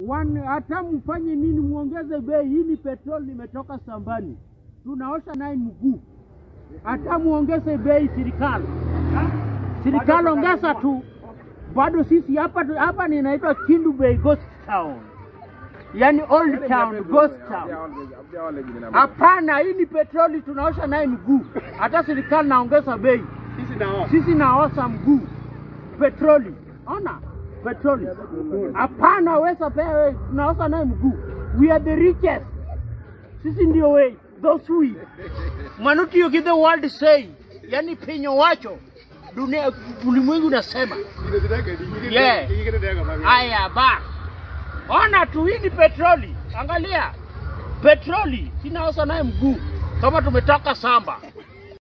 One, hata mfanye nini, muongeze bei. Hii ni petroli imetoka shambani, tunaosha naye mguu. Hata muongeze bei, serikali serikali ongeza tu, bado sisi hapa hapa ninaitwa Kindu Bay Ghost Town, yani old town, ghost town. Hapana, hii ni petroli tunaosha naye mguu. Hata serikali naongeza bei, sisi naosha mguu petroli. Ona petroli, hapana wesa pewe, tunaosha naye mguu. We are the richest, sisi ndio we those we Mwanuti you give the world say, yani penyo wacho dunia ulimwengu unasema Yeah. haya ba ona tu, hii ni petroli. Angalia petroli, sinaosha naye mguu kama tumetoka samba.